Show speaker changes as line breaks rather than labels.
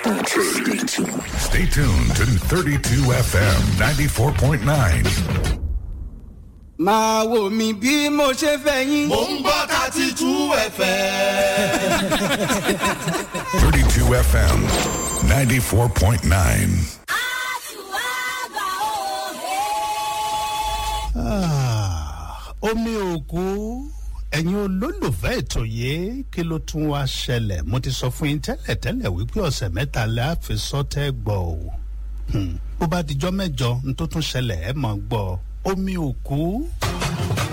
Stay tuned.
Stay tuned to 32 FM 94.9.
máa wò mí bí mo ṣe fẹ́ yín.
mò ń gbọ́ thirty two fm.
32 FM 94.9.
omi òkú ẹ̀yin olólùfẹ́ ètò yìí kí ló tún wá ṣẹlẹ̀ mo ti sọ fún yín tẹ́lẹ̀tẹ́lẹ̀ wípé ọ̀sẹ̀ mẹ́ta lẹ́ àfi sọ́tẹ́ gbọ́ o Hmm, bó bá dijọ́ mẹ́jọ ní tó tún ṣẹlẹ̀ ẹ̀ mọ̀ gbọ́ omi òkú